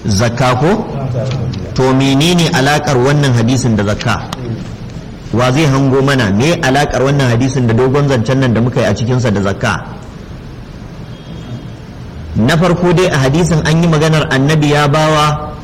zakka ko to menene alakar wannan hadisin da zakka wa zai hango mana me alakar wannan hadisin da dogon zancen nan da muka yi a cikinsa da zakka na farko dai a hadisin an yi maganar annabi ya bawa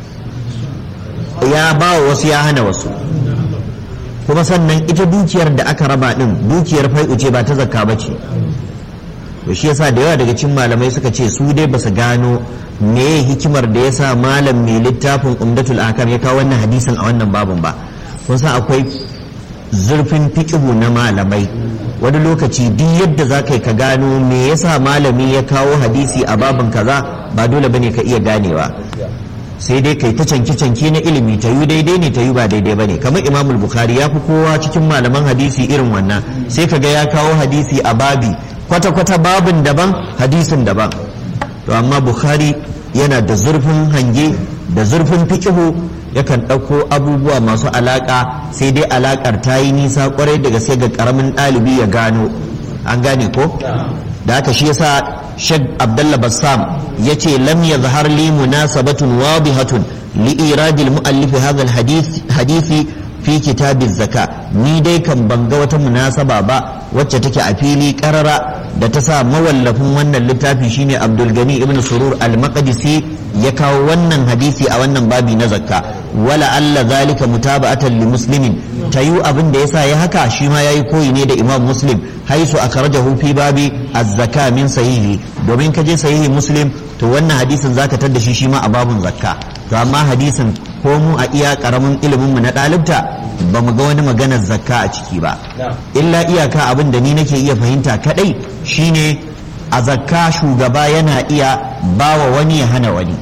ya bawa wasu ya hana wasu kuma sannan ita dukiyar da aka raba din dukiyar fai'u ce ba ta zakka ba ce to shi yasa da yawa daga cikin malamai suka ce su dai basu gano me hikimar da yasa malam mai littafin umdatul akam ya kawo wannan hadisin a wannan babun ba kun san akwai zurfin fiqhu na malamai wani lokaci duk yadda za ka yi ka gano me yasa malami ya kawo hadisi a babin kaza ba dole bane ka iya ganewa sai dai kai ta canki-canki na ilimi ta yi daidai ne ta yi ba daidai bane kamar imam bukhari ya fi kowa cikin malaman hadisi irin wannan sai ka ga ya kawo hadisi a babi kwata-kwata babin daban hadisin daban to amma bukhari yana da zurfin hange da zurfin fikihu yakan ɗauko abubuwa masu alaƙa sai dai alaƙar ta yi nisa kwarai daga sai ga ƙaramin ɗalibi ya gano an gane ko da haka shi yasa shek abdullah bassam ya ce lam ya zahar li munasabatun wadihatun li iradil mu'allif hadha hadisi fi kitabin zaka ni dai kan banga wata munasaba ba wacce take a fili karara da ta sa mawallafin wannan littafi shine abdul gani ibn surur al-maqdisi ya kawo wannan hadisi a wannan babi na zakka wala alla zalika mutaba'atan li muslimin tayu abin da yasa ya haka shi ma yayi koyi ne da imam muslim haisu akhrajahu fi babi az-zaka min sahihi domin kaje sahihi muslim to wannan hadisin zaka tar da shi shi ma a babun zakka to amma hadisin ko mu a iya karamin ilimin mu na dalibta ba mu ga wani maganar zakka a ciki ba illa iyaka abin da ni nake iya fahimta kadai shine a zakka shugaba yana iya bawa wani ya hana wani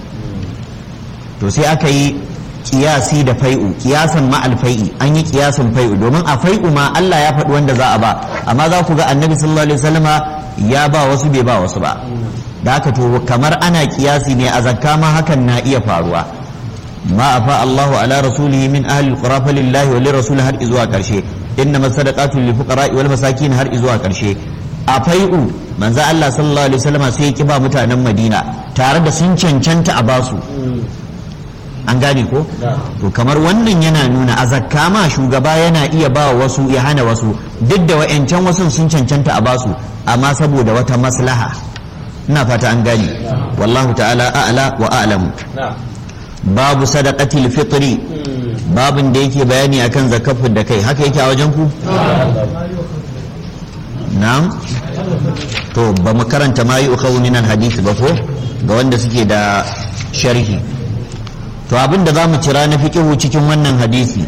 to sai aka yi kiyasi da fai'u kiyasan ma alfai'i an yi kiyasin fai'u domin a fai'u ma Allah ya faɗi wanda za a ba amma za ku ga annabi sallallahu alaihi wasallama ya ba wasu bai ba wasu ba da haka to kamar ana kiyasi ne a zakka ma hakan na iya faruwa ma afa Allahu ala rasulihi min ahli alqura lillahi wa lirrasul har izuwa karshe innama sadaqatu lil fuqara wal masakin har izuwa karshe a fai'u manzo Allah sallallahu alaihi wasallama sai ya kiba mutanen Madina tare da sun cancanta a basu an gane ko to kamar wannan yana nuna a zakka ma shugaba yana iya ba wasu ya hana wasu duk da wa'yancan wasu sun cancanta a basu amma saboda wata maslaha ina fata an gane wallahu ta'ala a'la wa a'lamu babu sadaqatil fitri babin da yake bayani akan zakafin da kai haka yake a wajen ku na'am to ba mu karanta ma yi ukhawun min hadisi ba ko ga wanda suke da sharhi to abin da za mu cira na fiƙihu cikin wannan hadisi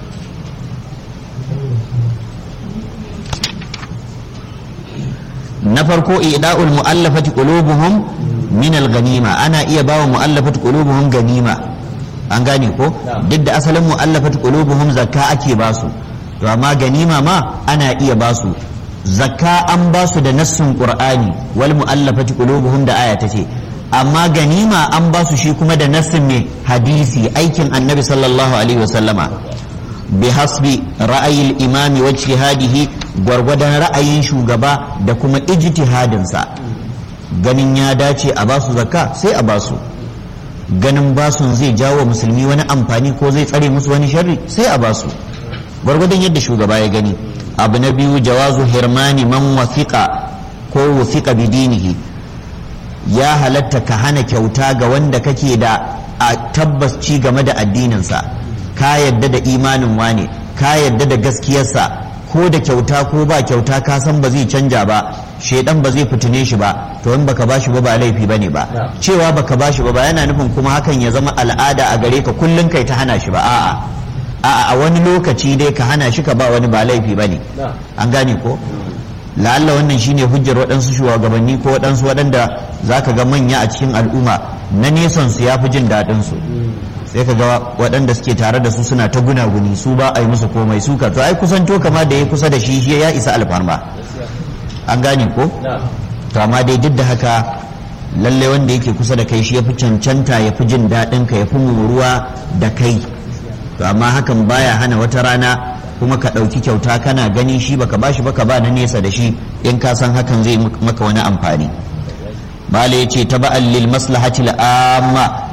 na farko ida'ul mu'allafati qulubuhum min al-ganima ana iya bawa mu'allafati qulubuhum ganima an gane ko duk da asalin mu'allafati qulubuhum zakka ake basu to amma ganima ma ana iya basu zakka an basu da nassin qur'ani wal mu'allafati qulubuhum da aya tace amma ganima an ba su shi kuma da nassin ne hadisi aikin annabi sallallahu alaihi wasallama bi hasbi ra'ayin imami wa ijtihadihi gwargwadon ra'ayin shugaba da kuma ijtihadinsa ganin ya dace a basu zakka sai a basu ganin basun zai jawo musulmi wani amfani ko zai tsare musu wani sharri sai a basu gwargwadon yadda shugaba ya gani abu na biyu jawazu hirmani man wasiqa ko wasiqa bidinihi ya halatta ka hana kyauta ga wanda kake da a tabbas ci game da addininsa ka yadda da imanin wane ka yadda da gaskiyarsa ko da kyauta ko ba kyauta ka san ba zai canja ba shaidan ba zai fitine shi ba to in baka bashi ba ba laifi bane ba cewa baka bashi ba ba yana nufin kuma hakan ya zama al'ada a gare ka kullun kai ta hana shi ba a'a a'a a wani lokaci dai ka hana shi ka ba wani ba laifi bane an gane ko la'alla wannan shine hujjar waɗansu shugabanni ko waɗansu waɗanda za ka ga manya a cikin al'umma na nesan su ya fi jin daɗin su sai ka ga waɗanda suke tare da su suna ta gunaguni su ba a yi musu komai su ka to ai kusanto kama da ya kusa da shi shi ya isa alfarma an gane ko to amma dai duk da haka lalle wanda yake kusa da kai shi ya fi cancanta ya fi jin daɗin ka ya fi muruwa da kai to amma hakan baya hana wata rana kuma ka ɗauki kyauta kana gani shi baka bashi baka ba na nesa da shi in ka san hakan zai maka wani amfani bala ya ce taba'an lil maslahatil amma